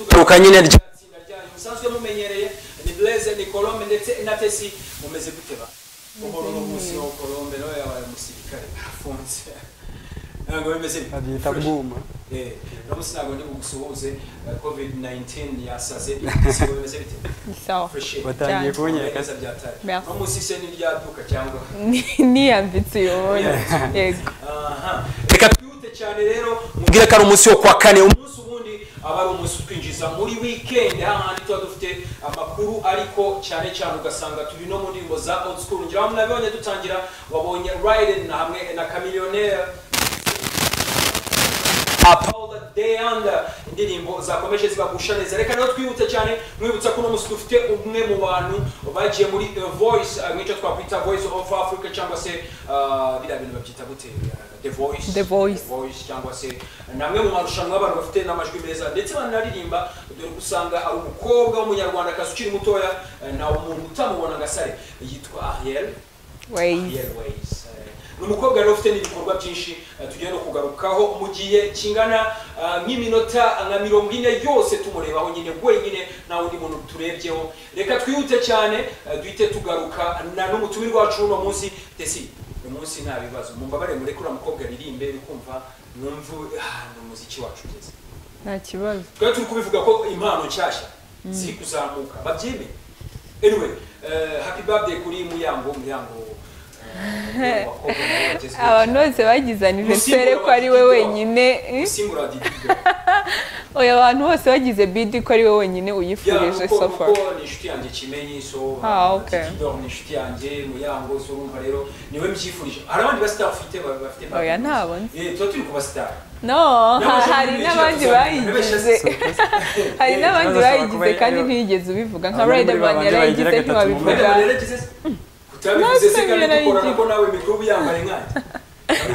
kugaruka nyine rya tsinda ryanyu musanzwe mumenyereye ni blaise ni colombe ndetse na tesi mumeze gute ba uhora uruhusi wa colombe nawe yabaye umusirikare afunze ntabwo bimeze bibi. babyita Fresh. bwuma Eh, no munsi ntabwo ndi bugusuhuze eh, covid-19 yasaze si bimeze bite ni sawa fresh batangiye Cyane. kunyereka neza byataye Merci. no munsi se niryaduka cyangwa Ni- niyambitse uyobora yego Aha. reka twihute cyane rero mbwira ko ari umunsi wo kwa kane umunsi ubundi aba ari umunsi utwinjiza muri weekend hahandi tuba dufite amakuru ariko cyane cyane ugasanga turi no mu ndirimbo za old school ngira ngo nabibonye dutangira wabonye Raiden na hamwe na Chamillionaire na Paula Deanda indirimbo zakomeje zibagusha neza reka nawe twihute cyane mwibutsa ko uno munsi dufite umwe mu bantu bagiye muri eh, voice eh, nk'icyo twakwita voice of Africa cyangwa se ah, biriya bintu babyita gute the voice The Voice. voice cyangwa se namwe mu marushanwa y'abantu bafite n'amajwi meza ndetse banaririmba dore ko usanga ari umukobwa w'umunyarwandakazi ukiri mutoya eh, nta umuntu utamubona agasare yitwa ariel wayizi ariel ways Eh, ni umukobwa rero ufite n'ibikorwa byinshi eh, tugiye no kugarukaho mu gihe kingana ah, nk'iminota nka mirongo ine yose tumurebaho nyine wenyine nta wundi muntu turebyeho reka twihute cyane eh, duhite tugaruka na n'umutumirwa wacu uno munsi tesi uyu munsi nta bibazo mumbabarire mureke uriya mukobwa aririmbe bikumva mwumve ah, ni umuziki wacu ugeze nta kibazo twari turi kubivuga ko impano nshyashya ziri kuzamuka babyime anyway eh, happy birthday kuri muyango muyango eh, w'abakobwa nawe wagezweho abantu cyane. bose bagize aniversere Umusimbura ko ari we wa Diddy wenyine eh? usimbura didido oya abantu bose bagize bidi ko ari we wenyine uyifurije so far kuko ni inshuti yanjye kimenyi so Ah, okay. Didido ni inshuti yanjye muyango so urumva rero niwe mbyifurije hari abandi basitari ufite ba- bafite Oya, ntabo nzi. Eh, tuba turi kubasitari no ha- hari n'abandi bayigize hari n'abandi Bibazo bashobora bayigize kuba kandi iyo- ntiyigeze ubivuga nka Abantu muri riderman babandi bayigira yarayigize gatatu mu Mwene ntiwabivuga mwaragize se? Utabivuze se kandi dukora Narabivuze, narabigiye. ko nawe mikorobe yambaye nkanjye.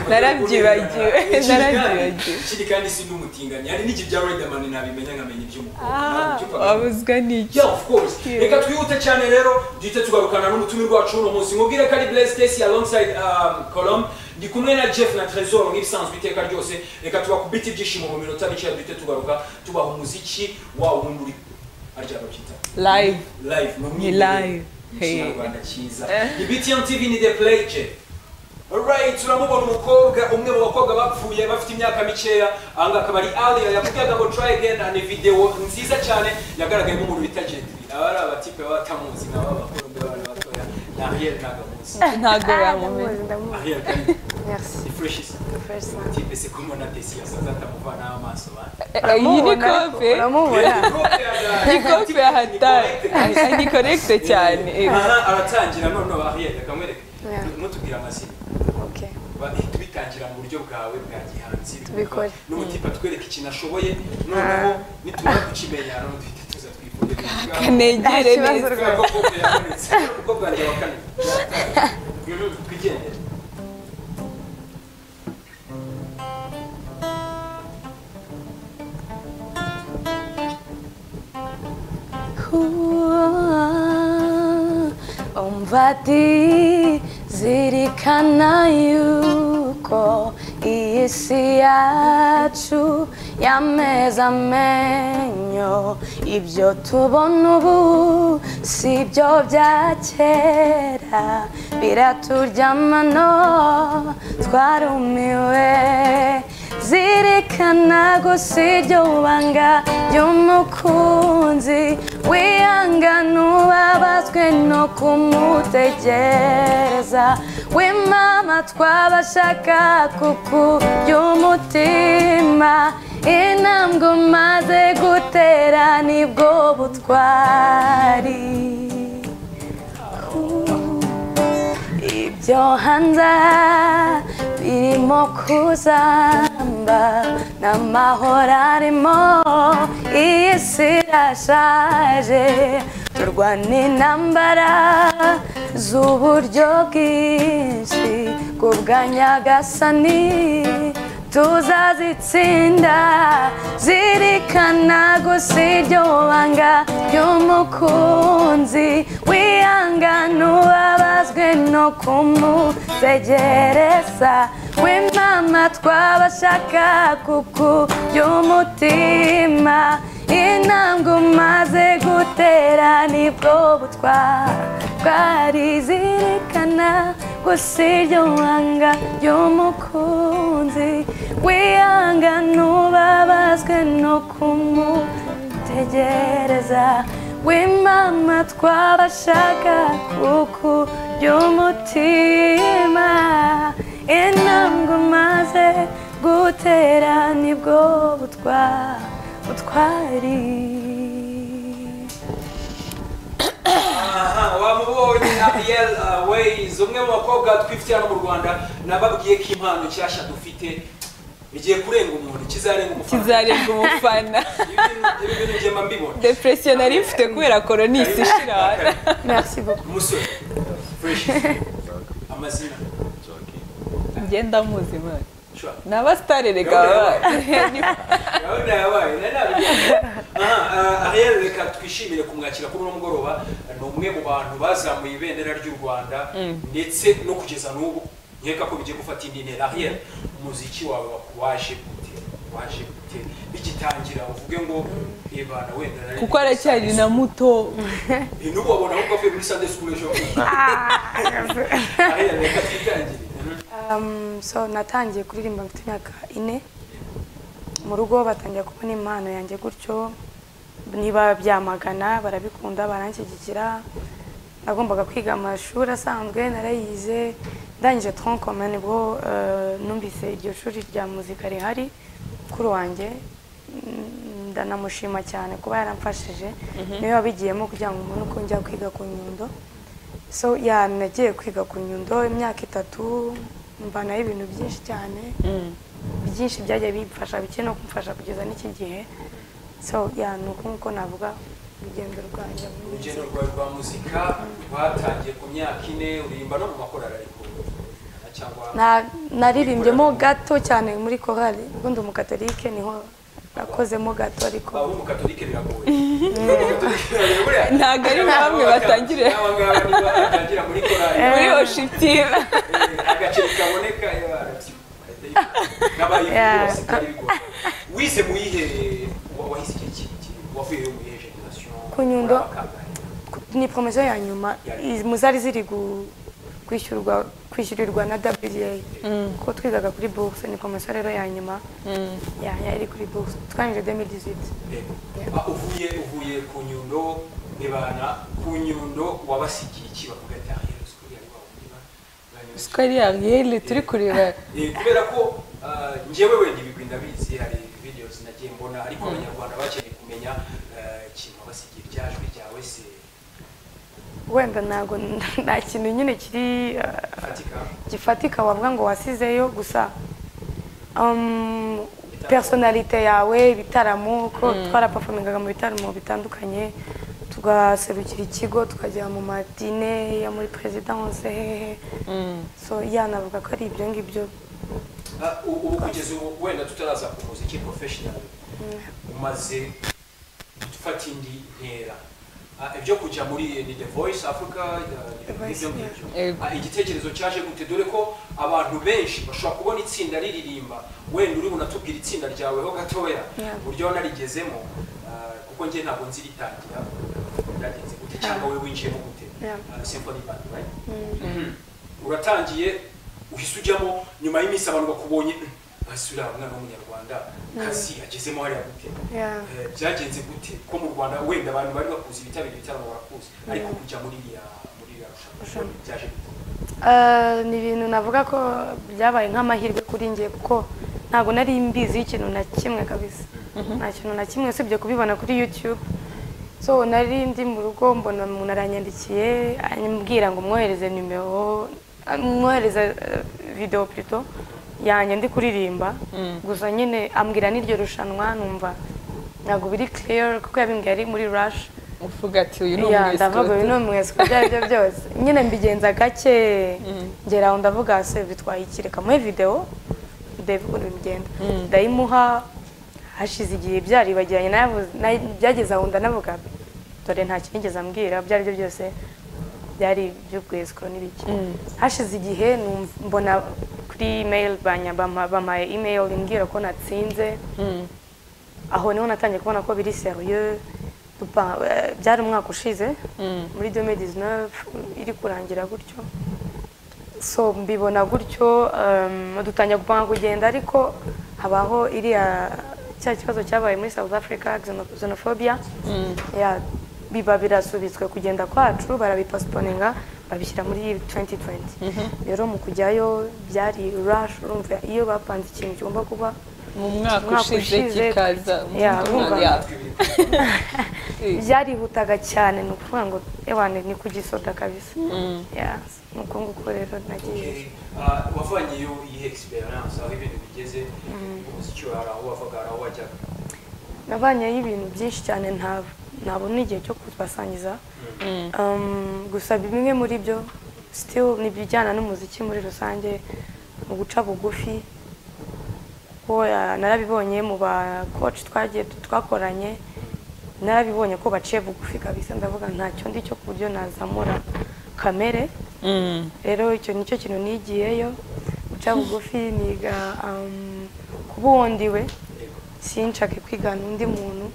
Narabyibagiwe, Ikindi kandi- narabyibagiwe. Ikindi kandi si n'umutinganyi hari n'iki bya Riderman ntabimenya nkamenya iby'umukobwa. aha Nabyumvaga. wabuzwa n'iki Yeah, of course. Yeah. Reka twihute cyane rero duhite tugarukana n'umutumirwa wacu uno munsi mubwire ko ari Blaise Stacy alongside um, Colombe ndi kumwe na Jeff na Tresor nk'ibisanzwe iteka ryose reka tubakubite ibyishimo mu minota mike duhite tugaruka tubaha umuziki wa wundi uri arya babyita live live mu Ni mwiherero. live. Mu Hey. kinyarwanda cyiza ni btm tv ni the play je Alright, turamubona umukobwa umwe mu bakobwa bapfuye bafite imyaka mikeya aha ngaha akaba ari Alia yakubwiraga ngo try again ni video nziza cyane yagaragayemo umuntu bita Jetri aba ari abatipe baba batamuzi nabo abakobwa b'abana batoya ni Ariel Nagamuzi ntabwo Ah, yamumenya ndamuzi, ndamuzi. Ariel kandi Merci. ni fresh isa Fresh sana. tipe se kumwe na Desi yasaza atamuvanaho amaso bana iyi ni Uramubona ariko, kope Uramubona. iyi kope hatari ni korekite cyane eh. aha aratangira noneho Ariel akamwereka Yeah. mutubwira amazina Okay. Ba- tubitangira mu buryo bwawe bwa gihanzi Tubikore. n'umutipa atwereka ikintu ashoboye noneho nitumara kukimenya noneho duhita tuza twifurire kanegere Nta neza kibazo rwose. kuko bwanjye wa kane Mhm, twigendere umvati zirikana yuko iyi si yacu yameza amenyo ibyo tubona ubu si byo bya kera biraturyamano twarumiwe zirikana gusa iryo banga ry'umukunzi wihangana ubabazwe no kumutegereza wimama twabashaka kuku ry'umutima intambwe umaze gutera nibwo butwari ibyo hanze birimo kuzamba n'amahoro arimo iyi si irashaje turwana intambara z'uburyo bwinshi ku bwanyagasani tuzazitsinda zirikana gusa iryo banga ry'umukunzi wihangana ubabazwe no kumutegereza w'imama twabashaka kuku ry'umutima intambwe umaze gutera nibwo butwara twarizirikana gusa iryo banga ry'umukunzi wihanga ntubabazwe no kumutegereza w'imama twabashaga kuku ry'umutima intambwe umaze gutera nibwo butwara butwari aha wamubonye ariel uh, ways umwe mu bakobwa twifitiye hano mu rwanda nababwiye ko impano nshyashya dufite bigiye kurenga umuntu kizarenga umufana kizarenga umufana ibi bintu ngema mbibona depresiyo nari mfite kubera koronisi ishira merci beaucoup umusore fresh amazina ngenda muzi mwana Sure. naba sitari reka wabaye gahunda yabaye nari nabimenye. aha uh, ariel reka twishimire kumwakira kuri uno mugoroba ni umwe mu bantu bazamuye ibendera ry'u rwanda ndetse no kugeza n'ubu nkeka ko bigiye gufata indi ntera ariel umuziki wawe wa- waje gute waje gute bigitangira uvuge ngo ebana wenda nari- kuko aracyari na muto Eh, n'ubu wabona ahubwo avuye muri sunday school ejo ariel reka twitangire Um, so natangiye kuririmba mfite imyaka ine mu rugo batangira kubona impano yanjye gutyo niba byamagana barabikunda baranshyigikira nagombaga kwiga amashuri asanzwe narayize ndangije tronc commun nibwo eh, numvise iryo shuri rya muzika rihari kuri wanjye mm, ndanamushima cyane kuba yaramfashije niwe wabigiyemo kugira ngo umuntu uko njya kwiga ku nyundo so ya nagiye kwiga ku nyundo imyaka itatu mbanaho ibintu byinshi cyane byinshi byagiye bimfasha bike no kumfasha kugeza n'iki gihe so ya ni uko nk'uko navuga urugendo rwanjye muri urugendo muzika. rwawe rwa muzika rwatangiye ku myaka ine uririmba no mu makorari ariko cyangwa Na- naririmbyemo gato cyane muri korali ubwo ndi umukatolike niho nakozemo gato ariko abo mu katolike biragoye Abamukatolike biragoye, buriya. Ntabwo ari nka bamwe batangirira. N'aba ngaba niba batangira muri korari muri hoshipiva eh, agaceri kaboneka eh, barabyo. n'abayibwe Yeah. bose kandi bigoye wize mu yihe wa- wahize igihe kiki wavuye mu yihe generation Ku Nyundo. muri abakangahe? ni promosiyo ya nyuma i- mu zari ziri gu- kwishyurwa kwishyurirwa na WDA kuko twigaga kuri bourse ni promosiyo rero ya nyuma ya yari kuri bourse twangije 2018 Yego. Ah, uvuye uvuye ku nyundo nibana ku nyundo wabasigiye iki bavuga ati "Ah, yewe, sikuri yari wawureba." Banyeretse. sikari yariyeli turi kureba Eh, kubera ko ah, njyewe wenda ibigwi ndabizi hari videos nagiye mbona ariko abanyarwanda bakeneye kumenya ah, ikintu wabasigiye ryajwi ryawe se wenda ntabwo nta kintu nyine kiri eh, fatika gifatika wavuga ngo wasizeyo gusa um, personalite yawe ibitaramo ko twarapafomingaga mu bitaramo bitandukanye tugaserukira ikigo tukajya mu madine yo muri presidence hehehe so yanavuga ko ari ibyo ngibyo Ah, u- ubu kugeza ubu wenda tutaraza ku muziki professional umaze gufata indi ntera Ah, ibyo kujya muri ni the voice africa ah, The Voice, ibyo yeah. ngibyo Yego. Ah, igitekerezo cyaje gute dore ko abantu benshi bashobora kubona itsinda riririmba wenda uri bunatubwira itsinda ryaweho gatoya Yeah. uburyo wanarigezemo ah, kuko njye ntabwo nzi ritangira byagenze gute cyangwa wowe winjiyemo gute Yeah. Ah, symphony band right Mhm. uratangiye uhise ujyamo nyuma y'iminsi abantu bakubonye "Mm, hasi uriya mwana w'umunyarwanda kazi agezemo hariya gute Yeah. Eh, byagenze gute ko mu rwanda wenda abantu bari bakuzi bitabira ibitaramo barakuzi ariko kujya muri iriya muri iriya rushanwa byaje gute Eh, ni ibintu navuga ko byabaye nk'amahirwe kuri njye kuko ntabwo nari mbiziho ikintu na kimwe kabisa nta kintu na kimwe usibye kubibona kuri youtube so nari ndi mu rugo mbona umuntu aranyandikiye ambwira ngo mwohereze nimero ah, mwohereze eh, video plutôt yanjye ndi kuririmba gusa nyine ambwira n'iryo rushanwa numva ntabwo biri clear kuko yabimbwiye ari muri rush uvuga ati uyu ni ya ndavuga uyu ni umwesikoti umwesiko ibyo ari byo byose nyine mbigenza gake ngera aho ndavuga se bitwaye iki reka muhe videwo ndebe ukuntu bigenda ndayimuha hashize igihe byaribagiranye nayavuze- nay- byageze aho ndanavuga dore nta kinigeze ambwira ibyo ari byo byose byari iby'ubwesiko n'ibiki hashize igihe numva- mbona kuri email banya- bampa- bampaye email imbwira ko natsinze aho niho natangiye kubona ko biri serieux dupa- eh, byari umwaka ushize muri 2019 iri kurangira gutyo so mbibona gutyo um, dutangira gupanga kugenda ariko habaho iriya cya kibazo cyabaye muri south africa xeno- xenophobia yeah, biba birasubitswe kugenda kwacu barabipasiponinga babishyira muri 2020 rero mu kujyayo byari rush urumva iyo bapanze ikintu kigomba kuba mu mwaka Umwaka ushize ushize, kikaza yeah, mu- urumva. yeah. byarihutaga cyane ni ukuvuga ngo ewane ni kugisoda kabisa Yeah, ni uko nguko rero nagiye wavanyeyo iyi experience aho ibintu bigeze umuziki wari aho wavaga hari aho wajyaga nabanyeyo ibintu byinshi cyane nta- ntabona igihe cyo kubasangiza Um, gusa bimwe muri byo still ni ibijyana n'umuziki muri rusange mu guca bugufi kuko ah, narabibonye mu ba coach twagiye twakoranye narabibonye ko baciye bugufi kabisa ndavuga ntacyo ndi cyo ku buryo nazamura kamere Mm. rero icyo nicyo kintu nigiyeyo guca bugufi niga um, kuba uwondiwe sinshake kwigana undi muntu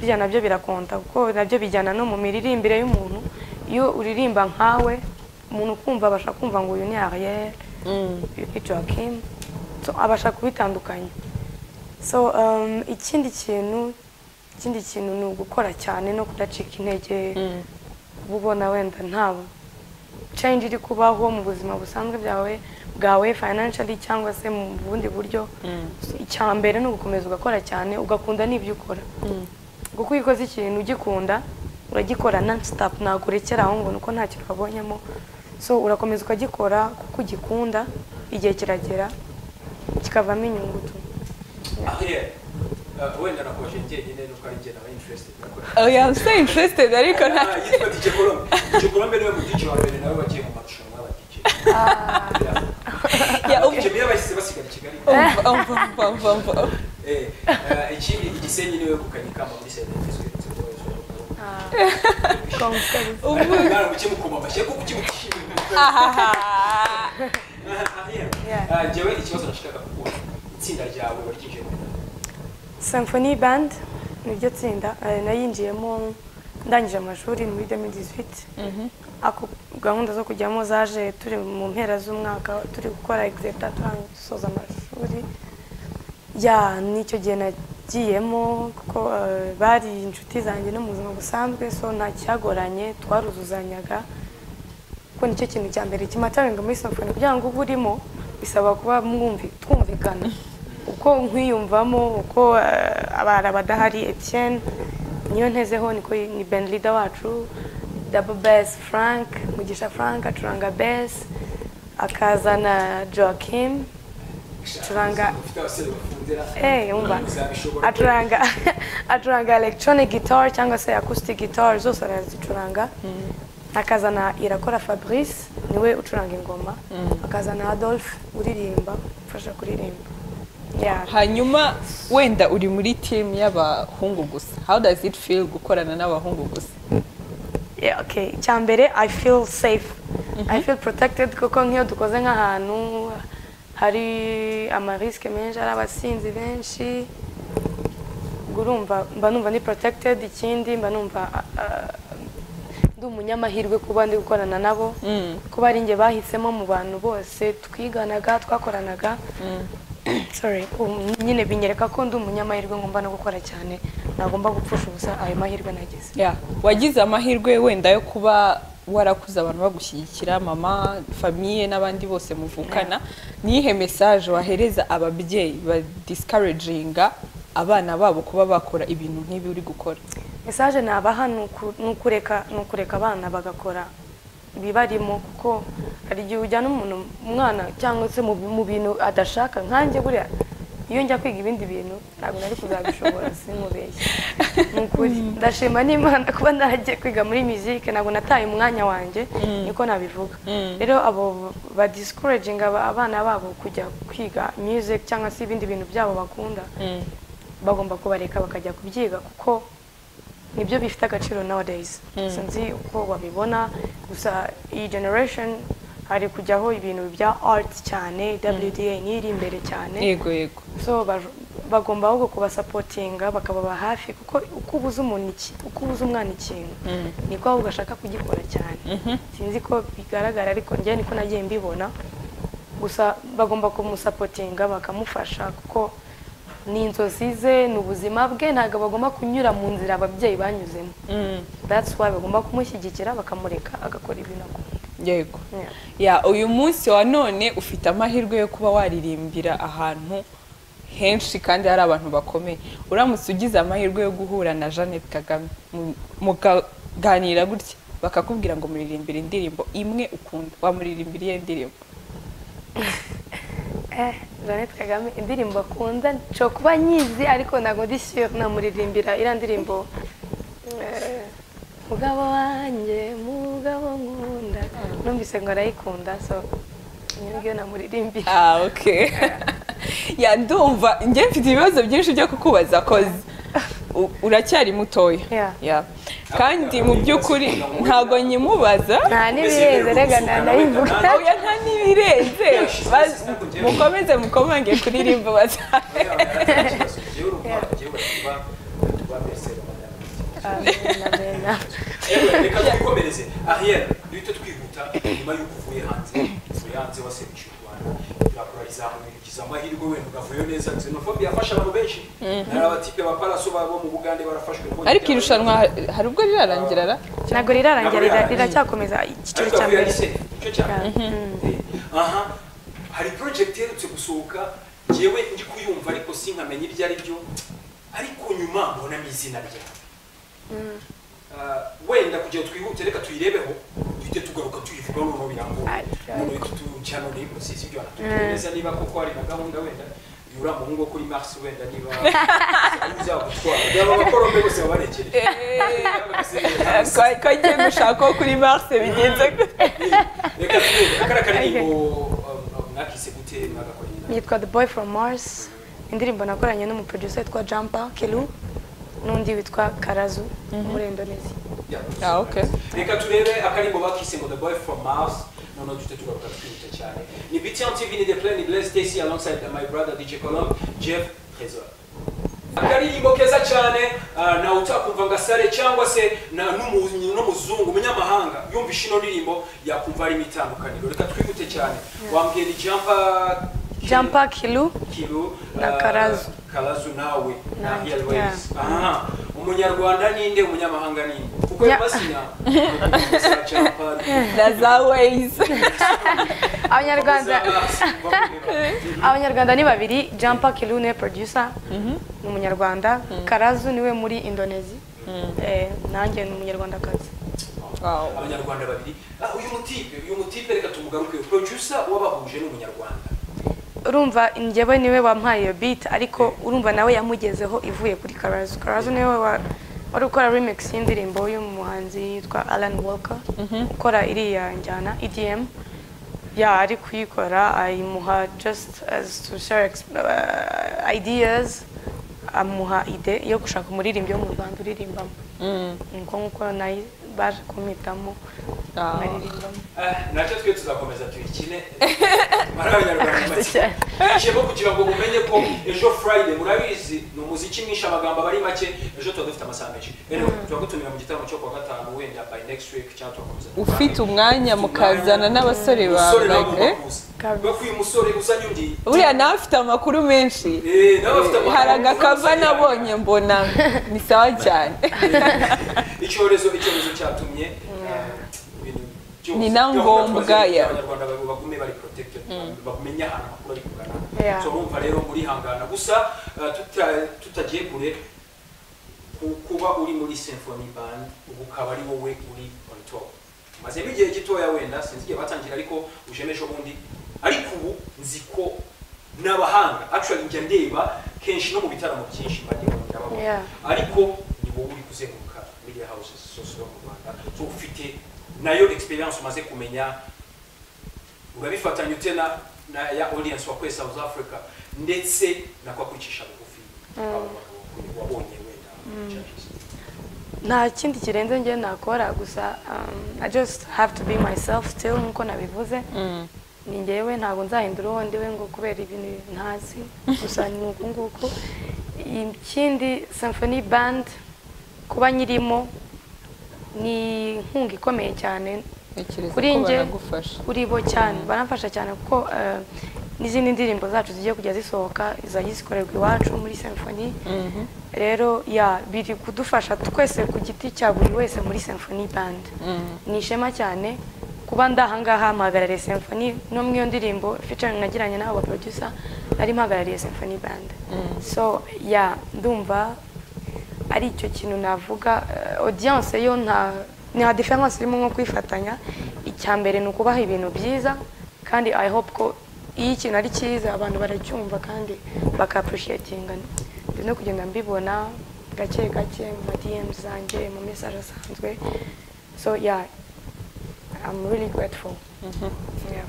burya nabyo birakonta kuko nabyo bijyana no mu miririmbire y'umuntu iyo uririmba nkawe umuntu ukumva abasha kumva ngo uyu ni ariyeri uyu ni joakim so abasha kubitandukanya so um, ikindi kintu ikindi kintu ni ugukora cyane no kudacika intege kuba ubona wenda ntabwo change iri kubaho mu buzima busanzwe bwawe bwawe financially cyangwa se mu bundi buryo icya mbere ni ugukomeza ugakora cyane ugakunda n'ibyo ukora kuko iyo ukoze ikintu ugikunda uragikora non stop ntabwo urekera aho ngo ni uko nta kintu wabonyemo so urakomeza ukagikora kuko ugikunda igihe kiragera kikavamo inyungutu aho yari wenda nakomeje njyenyine nuko ari njye naba interested nakorera oya I'm so interested ariko nta Ah, yitwa DJ Colombe DJ Colombe niwe mudije wa mbere nawe wagiye mu marushanwa y'abadj Yeah, abadj umva- niyo bahise basigara i Kigali umva umva umva umva umva Eh, eh, ikindi igisenyi niwe gukanyikamba muri serivisi Ubu- ubwo ukimukoma amashyi kuko ukimushimira ahaha njyewe ikibazo nashakaga kukubaza itsinda ryawe waryinjiyemo Symphony Band niryo tsinda eh, nayinjiyemo ndangije amashuri muri 2018 ako gahunda zo kujyamo zaje turi mu mpera z'umwaka turi gukora exerta turangisoza amashuri ya n'icyo gihe nagiyemo kuko eh, bari inshuti zanjye no mu buzima busanzwe so nta cyagoranye twaruzuzanyaga kuko nicyo kintu cya mbere kimataringa muri symphony kugira ngo ube urimo bisaba kuba mwumvi twumvikana uko nkwiyumvamo uko eh, abara badahari Etienne niyo ntezeho niko y- ni band leader wacu double bass Frank Mugisha Frank acuranga bass akazana Joachim Acuranga- ufite abasore bafundira Eh, umva. uzabishobora acuranga acuranga electronic guitar cyangwa se acoustic guitar zose arazicuranga akazana irakora fabrice niwe ucuranga ingoma akazana adolphe uririmba ufasha kuririmba Yeah. hanyuma wenda uri muri team y'abahungu gusa how does it feel gukorana n'abahungu gusa Yeah, okay icya mbere i feel safe i feel protected kuko nk'iyo dukoze nk'ahantu hari amarisike menshi hari abasinzi benshi ubwo urumva mba numva ni protected ikindi mba numva ah, ah, ndi umunyamahirwe kuba ndi gukorana nabo kuba ari njye bahisemo mu bantu bose twiganaga twakoranaga sorry um, nyine binyereka ko ndi umunyamahirwe ngomba no gukora cyane nagomba gupfusha ubusa ayo mahirwe nagize Yeah. wagize amahirwe wenda yo kuba warakuze abantu bagushyigikira mama famiye n'abandi bose muvukana niyihe message wahereza ababyeyi badiscouraginga abana babo kuba bakora ibintu nk'ibi uri gukora mesaje nabaha ni uku- ni ukureka ni ukureka abana bagakora ibibarimo kuko hari igihe ujyana umuntu umwana cyangwa se mu bi- mu bintu adashaka nkanjye buriya iyo njya kwiga ibindi bintu ntabwo nari kuzabishobora simubeshye ni ukuri ndashima n'imana kuba naragiye kwiga muri muzike ntabwo nataye umwanya wanjye niko nabivuga rero abo badiscouraginga abana babo kujya kwiga music cyangwa se ibindi bintu byabo bakunda bagomba kubareka bakajya kubyiga kuko nibyo bifite agaciro nowadays sinzi uko babibona gusa iyi generation hari kujyaho ibintu bya art cyane wda n'iri imbere cyane yego yego so baj- bagomba ahubwo kubasapotinga bakababa hafi kuko uko ubuze umuntu iki uko ubuze umwana ikintu niko ahubwo ashaka kugikora cyane sinzi ko bigaragara ariko njye niko nagiye mbibona gusa bagomba kumusapotinga bakamufasha kuko ni inzozi ze ni ubuzima bwe ntabwo bagomba kunyura mu nzira ababyeyi banyuzemo that's why bagomba kumushyigikira bakamureka agakora ibintu akunda yego Yeah. ya uyu munsi wa none ufite amahirwe yo kuba waririmbira ahantu henshi kandi hari abantu bakomeye uramutse ugize amahirwe yo guhura na jeannette kagame mu- mukaganira gutya bakakubwira ngo muririmbire indirimbo imwe ukunda wamuririmbira iyo ndirimbo Eh, Jeannette Kagame indirimbo akunda nshobora kuba nyizi ariko ntabwo ndi sure namuririmbira iriya ndirimbo eh, mugabo wanjye mugabo nkunda numvise ngo arayikunda so iyo ngiyo namuririmbira ah ok ya ndumva njye mfite ibibazo byinshi byo kukubaza koze u- uracyari mutoya Yeah. Ya. kandi mu by'ukuri ntabwo nyimubaza nta n'ibirenze rega ntanayivuga oya nta n'ibirenze Baz- mukomeze mukomange kuri rimbo bazahe reka twikomereze ahera duhite twihuta nyuma y'uko uvuye hanze uvuye hanze waseruje u rwanda turakora rizamuye ugize amahirwe wenda ugavuyo neza xenophobia yafashe abantu benshi hari abatipe ba paraso babo mu bugande barafashwe ariko irushanwa ha- hari ubwo rirarangira ra ntabwo rirarangira riracyakomeza icyiciro cya mbere icyo cya mbere aha hari project iherutse gusohoka njyewe ndi kuyumva ariko sinkamenya ibyo ari byo ariko nyuma mbonamo izina ryawe Ah, wenda kugira ngo twihute reka tuyirebeho duhite tugaruka tuyivugaho noneho birambuye Ariko- none tutucana ni musizi ibyo anatutumiza niba koko hari na gahunda wenda yura muhungu wo kuri mars wenda niba uzagutwara yaba abakorombe bose babarekereje Kwa- ko ngiye gushaka uwo kuri marse bigenze gute. reka turebere kariya karirimbo um, mwakise gute mwagakoranye na yitwa The Boy from Mars indirimbo nakoranye n'umuproducer witwa Jampa Kelu n'undi witwa Karazu muri Indonesia Yeah, Ah, okay. reka turebe akaririmbo bakise ngo the boy from mars noneho duhite tugaruka twihuta cyane ni btn tv ni the plan ni blaise stacy alongside my brother dj colombe jeff trésor akaririmbo keza cyane ah, nawe utakumva ngo asare cyangwa se na- n'umu- n'umuzungu umunyamahanga yumvisha ino ndirimbo yakumva harimo itandukaniro reka twihute cyane wambwira ijampa Jampa Kelu kilo Na ah, Karazu. karazu nawe na Na- airways aha umunyarwanda ninde umunyamahanga ninde kuko Ya. yeah. basinya cyapa na za wayizi Abanyarwanda Abanyarwanda ni babiri Jampa Kelu niwe producer ni umunyarwanda Karazu niwe muri Indonesia Eh, nanjye ni umunyarwandakazi Wow. abanyarwanda babiri Ah, uyu mutipe uyu mutipe reka tumugaruke producer wabahuje n'umunyarwanda urumva njyewe niwe wampaye iyo beat ariko urumva nawe yamugezeho ivuye kuri Karazu Karazu niwe wa- wari ukora remix y'indirimbo y'umuhanzi yitwa Alan Walker ukora iriya njyana EDM ya ari kuyikora ayimuha just as to share ex- uh, ideas amuha ide yo gushaka umuririmbyi wo mu Rwanda uririmbamo nuko nkuko nayo baje kumwitamo Ah. naririmbamo Ah, nacyo twe tuzakomeza tuyikine muri abanyarwanda make cyane. ijemo kugira ngo mumenye ko ejo friday murabizi ni umuziki mwinshi amagambo aba ari make ejo tuba dufite amasaha menshi rero turagutumira mu gitaramo cyo kuwa gatanu wenda by next week cyangwa tugakomeza ufite umwanya mukazana n'abasore umusore nawe bawe ugomba kuza kubera ko uyu musore uzanye undi buriya nawe afite amakuru menshi eh, nawe afite amakuru hari agakava uzamutse nabonye mbona ni sawa cyane icyorezo icyorezo cyatumye eh, ibintu byose- Ni na gahunda ngombwa twazirinda ya- abanyarwanda ba- bagume bari protected bamenye ahantu amakuru ari kugana Yeah. so mumva rero murihangana gusa eh, tuta- tutagiye kure ku- kuba uri muri symphony band ubu ukaba ari wowe uri on top mazemo igihe gitoya wenda sinzi igihe batangira ariko ujemo ejo bundi ariko ubu nzi ko n'abahanga actually njya ndeba kenshi no mu bitaramo byinshi bagiye babona Yeah. ariko ni wowe uri kuzenguruka media houses zose zo mu rwanda so ufite nayo experience umaze kumenya urabifatanya ute na, na ya audience wa kwe south africa ndetse na kwa kwicisha bugufi abo bagabo kuri- wabonye wenda judges. nta kindi kirenze njye nakora gusa um, i just have to be myself still nkuko nabivuze ni njyewe ntabwo nzahindura uwo ndiwe ngo kubera ibintu ntazi gusa ni uku nguku ikindi symphony band kuba nyirimo ni inkunga ikomeye cyane ntekereza Kuri ko njye- baragufasha kuri bo cyane baramfasha cyane kuko eh, n'izindi ndirimbo zacu zigiye kujya zisohoka zizajya zikorerwa iwacu muri symphony rero ya biri kudufasha twese ku giti cya buri wese muri symphony band ni ishema cyane kuba ndahangaha mpahagarariye symphony no mu iyo ndirimbo featuring nagiranye n'abo producer nari mpahagarariye symphony band so ya ndumva ari icyo kintu navuga eh, audience yo nta nta difference irimo nko kwifatanya icya mbere ni ukubaha ibintu byiza kandi i hope ko iyo ikintu ari cyiza abantu baracyumva kandi baka appreciatinga ndi no kugenda mbibona gake gake mu ma DM zanjye mu message asanzwe so yeah I'm really grateful yeah.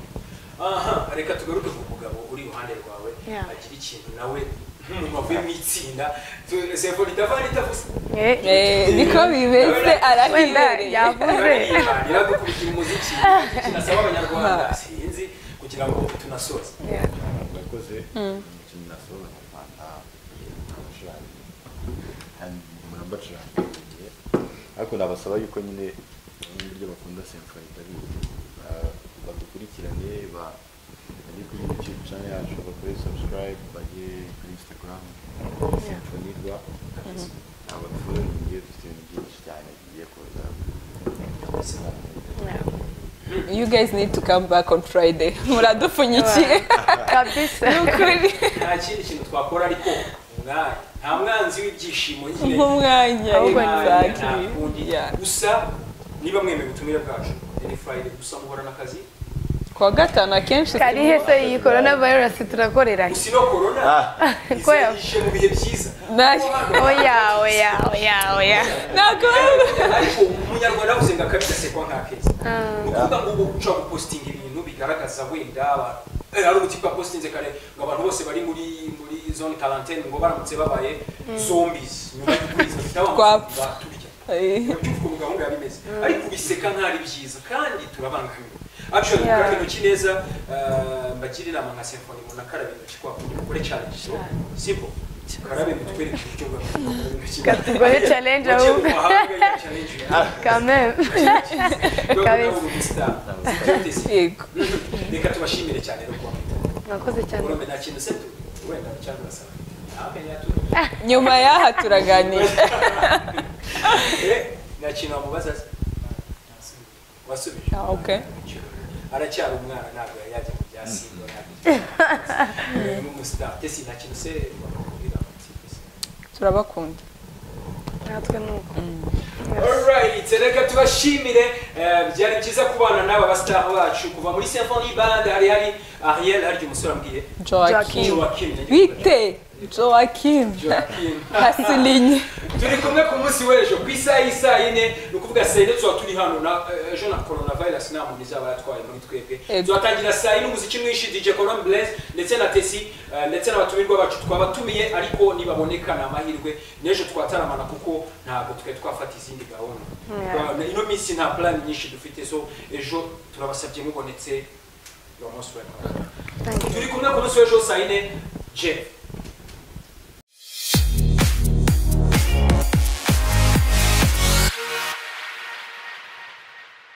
aha reka tugaruke ku mugabo uri iruhande rwawe Yeah. agira ikintu nawe nk'umuntu wavuye mu itsinda Tu- sefoni itavana itavuze Eh, Eh, niko bimeze wenda arahibereye yavuze araririmbira dukurikira umuziki kinasaba abanyarwanda sinzi kugira ngo tunasoze Yeah. bakoze imikino nasoza mu rwanda abacuranga kandi muramba acurangiriye ariko nabasaba yuko nyine n'uburyo bakunda symphony bari ba- badukurikirane ba- bajye kuri youtube channel yacu bakore subscribe bajye kuri instagram symphony rwa abafure mugiye dufite ibintu byinshi cyane bigiye kuza Yeah. you guys need to come back on friday muradupfunyikiye kabisa nukuri nta kindi kintu twakora ariko umwanya nta mwanzi w'ibyishimo nyine nk'umwanya Ahubwo ni exactly nta kundi Yeah. gusa niba mwemeye ubutumire bwacu ni friday gusa muhora n'akazi kuwa gatanu akenshi kari turimo- hese iyi corona virus turakorera gusa ino korona Ko ya- izishe mu bihe byiza Nta- oya oya oya oya Nakora- ariko umunyarwanda avuze ngo akabita sekwa nka keza ni ukuvuga ngo ubu guca gupostinga ibintu bigaragaza wenda abantu Eh, hari umuti postinze kare ngo abantu bose bari muri muri zone quarantaine ngo baramutse babaye zombies nyuma y'ukwezi bafite abantu Twapfa. baturya Eh, urabyibuka ubu gahunda yari imeze ariko ubiseka nk'ari byiza kandi turabangamiwe actually Yeah. gukaraba intoki neza eh, mbagira inama nka symphony ngo nakaraba intoki kwa kundi mukore challenge so simple karabe mutwereke uburyo bwa gukaraba intoki Katugore challenge Wagiye ahubwo. mu mahanga, iyo challenge yawe. kameme Rwego Kabisa. nawe uri umustar. Byoteze. yego reka tubashimire cyane no kuba mwitaho. mwakoze cyane urumve nta kintu se tu- wenda cyangwa urasaba Amenye atu- nyuma y'aha turaganira Eh, nta kintu wamubaza se wasubije Ah, okay. aracyari umwana ntabwo yari yajya mu bya simba ntabwo yajya mu mustar ndetse nta kintu se wakubwira ati turabakunda natwe ni uko Alright, reka tubashimire eh, byari byiza kubana n'aba bastar bacu kuva muri Symphony Band hari hari Ariel harya umusore ambwiye joakim Joaquin bite joakim Joaquin hasilinye turi kumwe ku munsi w'ejo ku isaha y'isaha yine ni ukuvuga saa yine tuba turi hano na eh, ejo na coronavirus nta muntu izaba yatwaye muri twebwe Ego. tuhatangira saa yine umuziki mwinshi DJ Colombe Blaise ndetse na Tesi eh, ndetse n'abatumirwa bacu twabatumiye ariko nibaboneka ni amahirwe n'ejo twataramana kuko ntabwo twari twafata izindi gahunda Yeah. Ba- ino minsi nta plan nyinshi dufite so ejo turabasabye mubonetse you are most welcome Thank you. turi kumwe ku munsi w'ejo saa yine Jeff